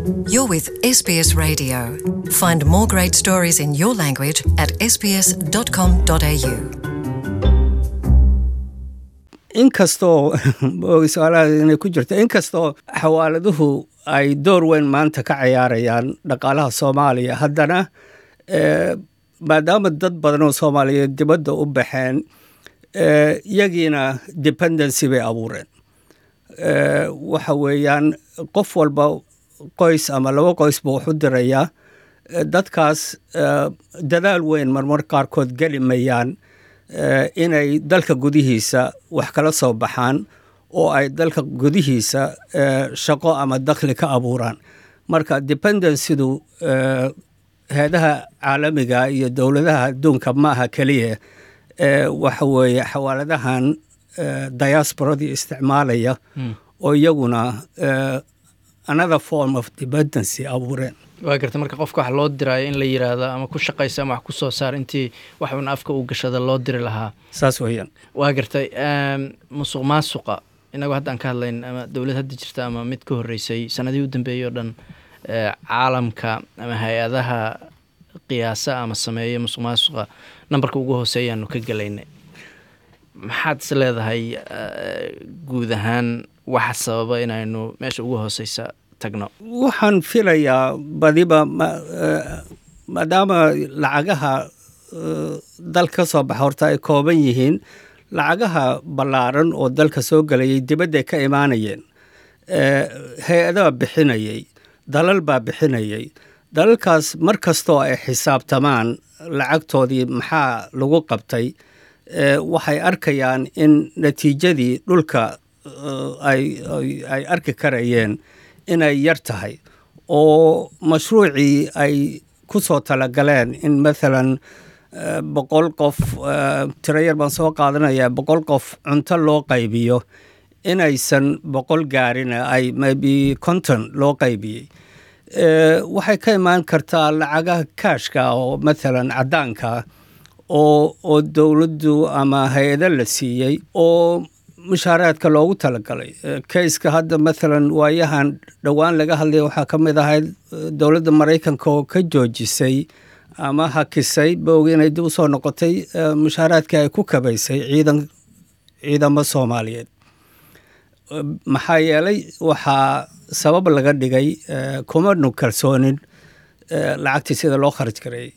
You're with SBS Radio. Find more great stories in your language at sbs.com.au. inkastoo su-aalaha inay ku jirto inkastoo xawaaladuhu ay door weyn maanta ka ciyaarayaan dhaqaalaha soomaaliya haddana eh, maadaama dad badan oo soomaaliyeed dibadda u baxeen eh, iyagiina dependency bay abuureen Eh, waxa weeyaan qof walba qoys ama laba qoys buu wax u dirayaa Eh, dadkaas eh, dadaal weyn marmar qaarkood geli mayaan eh, inay dalka gudihiisa wax kala soo baxaan oo ay dalka gudihiisa eh, shaqo ama dakhli ka abuuraan marka dependencydu eh, heedaha caalamiga iyo dowladaha adduunka ma aha keliya eh, waxa weeye xawaaladahan eh, diasporadii isticmaalaya oo iyaguna eh, another form of dependency abuureen waa garta marka qofka wax loo diraayo in la yiraahdo ama ku shaqaysa ama wax ku soo saar intii wax un afka uu gashada loo diri lahaa saas weeyaan waa gartay em, musuq maasuqa inagoo hadda aan ka hadlayn ama dowlad hadda jirta ama mid ka horreysay sanadihii u dambeeyey oo dhan eh, caalamka ama hay-adaha qiyaasa ama sameeya musuq maasuqa nambarka ugu hooseeyaanu ka gelaynay maxaad is leedahay eh, guud ahaan waxa sababa inaynu meesha ugu hooseysa tagno waxaan filayaa badiba ma- eh, maadaama lacagaha eh, dalka ka soo baxa horta ay kooban yihiin lacagaha ballaaran oo dalka soo gelayay dibadday ka imaanayeen Eh, hay-adaha bixinayay dalal baa bixinayay dalalkaas mar kastoo ay xisaabtamaan lacagtoodii maxaa lagu qabtay eh, waxay arkayaan in natiijadii dhulka eh, ay ay- ay arki karayeen inay yar tahay oo mashruucii ay ku soo talagaleen in maalan eh, boqol qof eh, tiro yar baan soo qaadanayaa boqol qof cunto loo qaybiyo inaysan boqol gaarin ay maybe konton loo qaybiyey Eh, waxay ka imaan kartaa lacagaha kaashka oo maalan caddaanka ah oo oo dowladdu ama hay-ado la siiyey oo mushaaraadka loogu talagalay Eh, kayska hadda maalan waayahan dhowaan laga hadlaya waxaa ka mid ahayd eh, dowladda maraykanka oo ka joojisay ama hakisay boogi inay dib u soo noqotay eh, mushaaraadkii ay ku kabaysay ciidan ciidamo soomaaliyeed Eh, maxaa yeelay waxaa sabab laga dhigay eh, kumanu kalsoonin eh, lacagtii sida loo kharaj gareeyey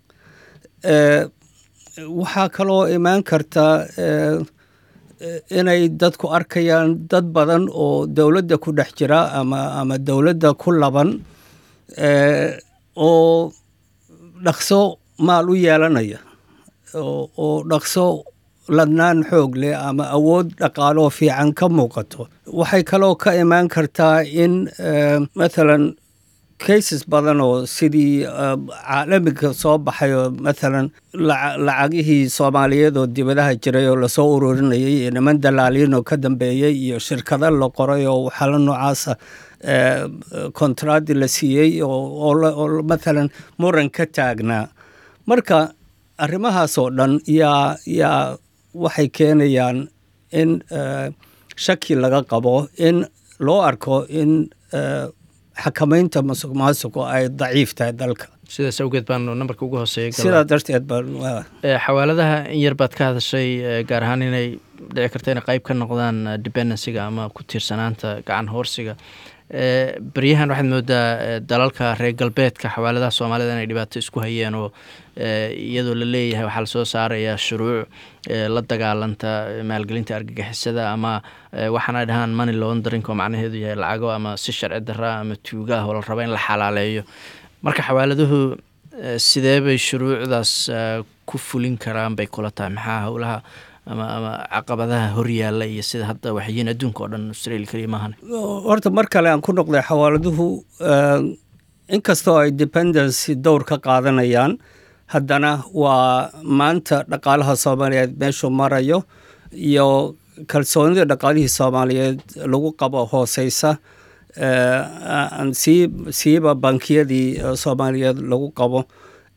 Eh, waxaa kaloo imaan karta eh, eh, inay dadku arkayaan dad badan oo dowladda ku dhex jira ama ama dowladda ku laban eh, oo dhaqso maal u yeelanaya oo oo dhaqso ladnaan xoog leh ama awood dhaqaaloo fiican ka muuqato waxay kaloo ka imaan kartaa in eh, maalan cases badan oo sidii eh, caalamiga soo baxay oo maalan laca- lacagihii soomaaliyeed oo dibadaha jiray oo lasoo ururinayay iyo niman dalaaliin oo ka dambeeyey iyo shirkado la qoray oo waxaala noocaasa eh, kontraadi la siiyey oo oo la- oo maalan muran ka taagnaa marka arrimahaas oo dhan yaa yaa waxay keenayaan in eh, shaki laga qabo in loo arko in eh, xakamaynta masuq maasuqu ay daciif tahay dalka sidaas awgeed baanu nambarka ugu hooseeya galnaa. sidaa darteed baan waa Eh, xawaaladaha in yar baad ka hadashay eh, gaar ahaan inay dhici karta inay qayb ka noqdaan eh, dependencyga ama ku tiirsanaanta gacan hoorsiga Eh, beryahan waxaad moodaa eh, dalalka reer galbeedka xawaaladaha soomaalida inay dhibaato isku hayeen oo eh, iyadoo la leeyahay waxaa lasoo saarayaa shuruuc eh, la dagaalanta eh, maalgelinta argagixisada ama eh, waxaana ay dhahaan money laundering oo macnaheedu yahay lacago ama si sharci darra ama tuuga ah oo la rabo in la xalaaleeyo marka xawaaladuhu eh, sidee bay shuruucdaas eh, ku fulin karaan bay kula tahay maxaa howlaha ama ama caqabadaha horyaalla iyo sida hadda waxyiin adduunka oo dhan australia keliya maahan horta mar kale aan ku noqday xawaaladuhu eh, inkastoo ay dependency dowr ka qaadanayaan haddana waa maanta dhaqaalaha soomaaliyeed meeshuu marayo iyo kalsoonida dhaqaalihii soomaaliyeed lagu qabo hooseysa eh, aan sii siiba bankiyadii eh, soomaaliyeed lagu qabo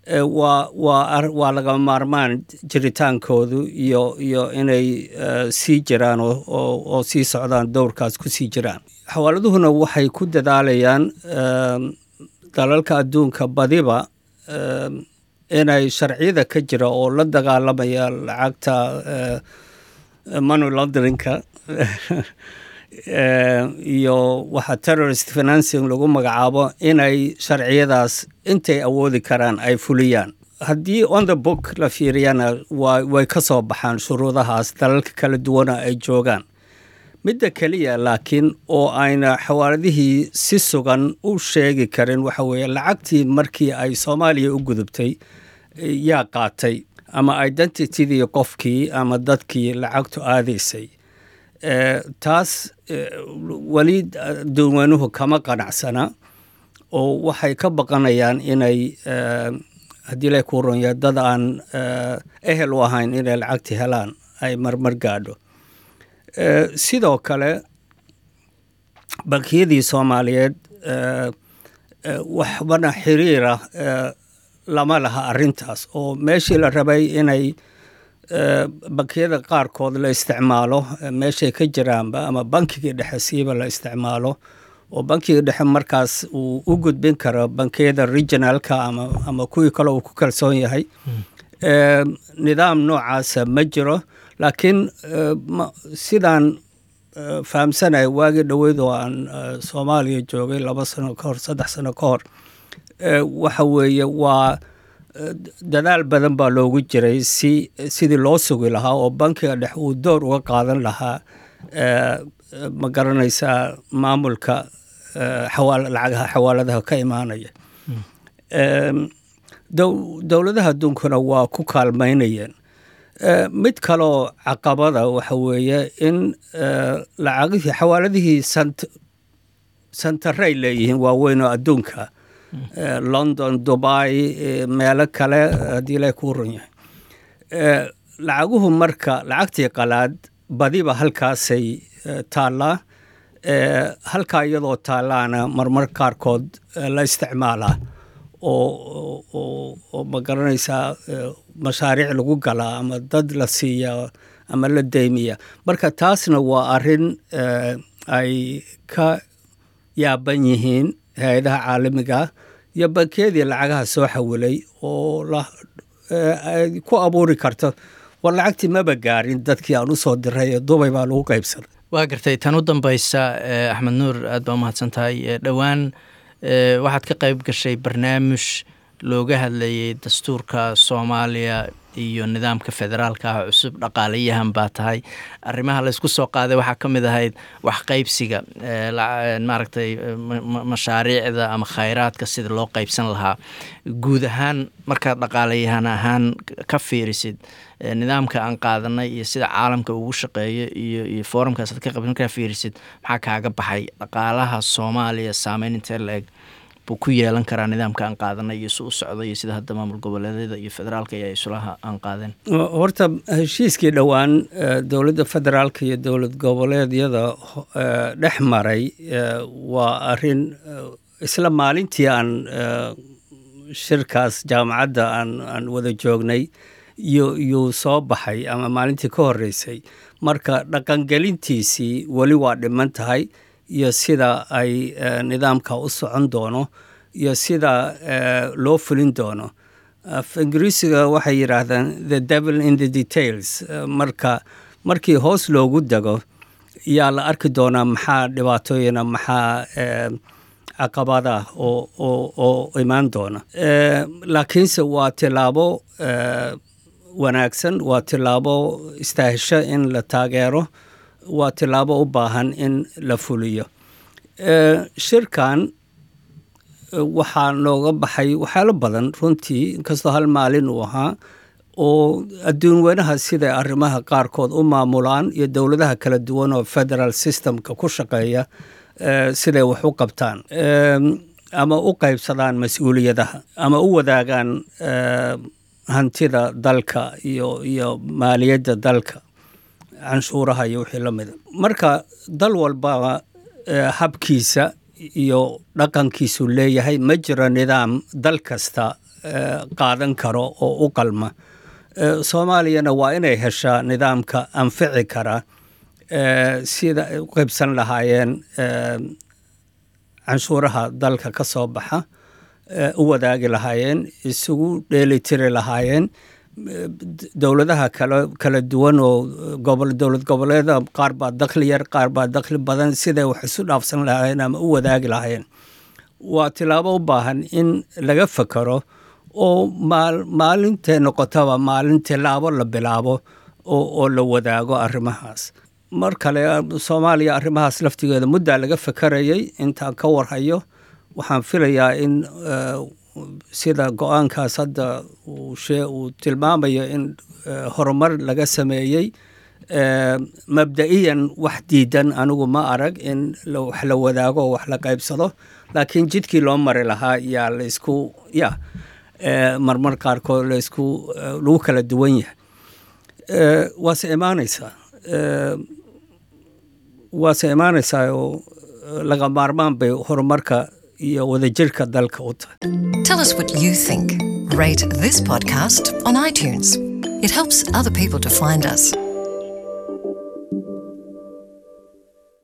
waa waa waa laga maarmaan jiritaankoodu iyo iyo inay sii jiraan oo sii socdaan dowrkaas ku sii jiraan xawaaladuhuna waxay ku dadaalayaan dalalka adduunka badiba inay sharciyada ka jira oo la dagaalamaya lacagta money launderinka iyo waxa terrorist financing lagu magacaabo inay sharciyadaas intay awoodi karaan ay fuliyaan haddii on the book la fiiriyana way ka soo baxaan shuruudahaas dalalka kala duwana ay joogaan midda keliya laakiin oo ayna xawaaladihii si sugan u sheegi karin waxa weeye lacagtii markii ay soomaaliya u gudubtay yaa qaatay ama identitydii qofkii ama dadkii lacagtu aadaysay taas weli duwanuhu kama qanacsana oo waxay ka baqanayaan inay haddii la ku ronya dad aan ehel u ahayn inay lacagti helaan ay marmar gaadho sidoo kale bankiyadii soomaaliyeed waxbana xiriira lama laha arrintaas oo meeshii la rabay inay bankiyada qaarkood la isticmaalo meeshay ka jiraanba ama bankigii dhexe siiba la isticmaalo oo bankiga dhexe markaas uu u gudbin karo bankiyada regionalka ama ama kuwii kale uu ku kalsoon yahay nidaam noocaasa ma jiro laakiin sidaan fahamsanaya waagii dhoweyd oo aan soomaaliya joogay laba sano ka hor saddex sano ka hor waxa weeye waa dadaal badan baa loogu jiray si sidii loo sugi lahaa oo bankiga dhex uu door uga qaadan lahaa ma garanaysaa maamulka lacagaha xawaaladaha ka imaanaya dowladaha adduunkuna waa ku kaalmaynayeen mid kaloo caqabada waxa weeye in lacagihii xawaaladihii santaray leeyihiin waaweyn oo adduunka london dubai meelo kale haddii la kuu run yahay lacaguhu marka lacagtii qalaad badiba halkaasay taallaa halkaa iyadoo taallaana marmar qaarkood la isticmaalaa oo ma garanaysaa mashaariic lagu galaa ama dad la siiya ama la deymiya marka taasna waa arrin ay ka yaaban yihiin hay-adaha caalamiga iyo bankiyadii lacagaha soo xawilay oo ay ku abuuri karto war lacagtii maba gaarin dadkii aan u soo diray ee dubay baa lagu qaybsaday waa gartay tan u dambaysa axmed nuur aad baa umahadsan tahay dhowaan waxaad ka qayb gashay barnaamij looga hadlayay dastuurka soomaaliya iyo nidaamka federaalka ah cusub dhaqaalayahan baa tahay arrimaha laysku soo qaaday waxaa ka mid ahayd wax qaybsiga maaragtay mashaariicda ama khayraadka sida loo qaybsan lahaa guud ahaan markaad dhaqaalayahan ahaan ka fiirisid nidaamka aan qaadanay iyo sida caalamka ugu shaqeeyo iyo iyo foorumkaas aad ka qabsan markaa fiirisid maxaa kaaga baxay dhaqaalaha soomaaliya saameyn intee la-eg buu ku yeelan karaa nidaamka aan qaadanay iyo si u socda iyo sida hadda maamul goboleedyada iyo federaalka iyo isulaha aan qaadeen horta heshiiskii dhowaan dowladda federaalka iyo dowlad goboleedyada dhex maray waa arrin isla maalintii aan shirkaas jaamacadda aan aan wada joognay yuu soo baxay ama maalintii ka horreysay marka dhaqangelintiisii weli waa dhiman tahay iyo sida ay nidaamka u socon doono iyo sida loo fulin doono af ingiriisiga waxay yidhaahdaan the devil in the details marka markii hoos loogu dego yaa la arki doonaa maxaa dhibaatooyina maxaa caqabada oo oo imaan doona laakiinse waa tilaabo wanaagsan waa tilaabo istaahisho in la taageero waa tilaabo u baahan in la fuliyo shirkan waxaa nooga baxay waxyaalo badan runtii inkastoo hal maalin uu ahaa oo adduun weynaha siday arrimaha qaarkood u maamulaan iyo dowladaha kala duwan oo federal systemka ku shaqeeya siday wax u qabtaan ama u qaybsadaan mas-uuliyadaha ama u wadaagaan hantida dalka iyo iyo maaliyadda dalka canshuuraha iyo wixii la mida marka dal walbaba habkiisa iyo dhaqankiisu leeyahay ma jiro nidaam dal kasta qaadan karo oo u qalma soomaaliyana waa inay heshaa nidaamka anfici kara sida ay u qaybsan lahaayeen canshuuraha dalka ka soo baxa u wadaagi lahaayeen isugu dheelitiri lahaayeen dowladaha kala kala duwan oo gobol dowlad goboleeda qaar baa dakhli yar qaar baa dakhli badan siday wax isu dhaafsan lahaayeen ama u wadaagi lahaayeen waa tilaabo u baahan in laga fakero oo maalintay noqotaba maalin tilaabo la bilaabo oo la wadaago arrimahaas mar kale soomaaliya arrimahaas laftigeeda muddaa laga fakarayay intaan ka warhayo waxaan filayaa in sida go-aankaas hadda uu tilmaamayo in horumar laga sameeyey mabda'iyan wax diidan anigu ma arag in wax la wadaago oo wax la qaybsado laakiin jidkii loo mari lahaa yaa laysku ya marmar qaarkood laysku lagu kala duwan yahay waase imaanaysaa waase imaanaysaa oo laga maarmaan bay horumarka iyo wadajirka dalka u tahay Tell us what you think. Rate this podcast on iTunes. It helps other people to find us.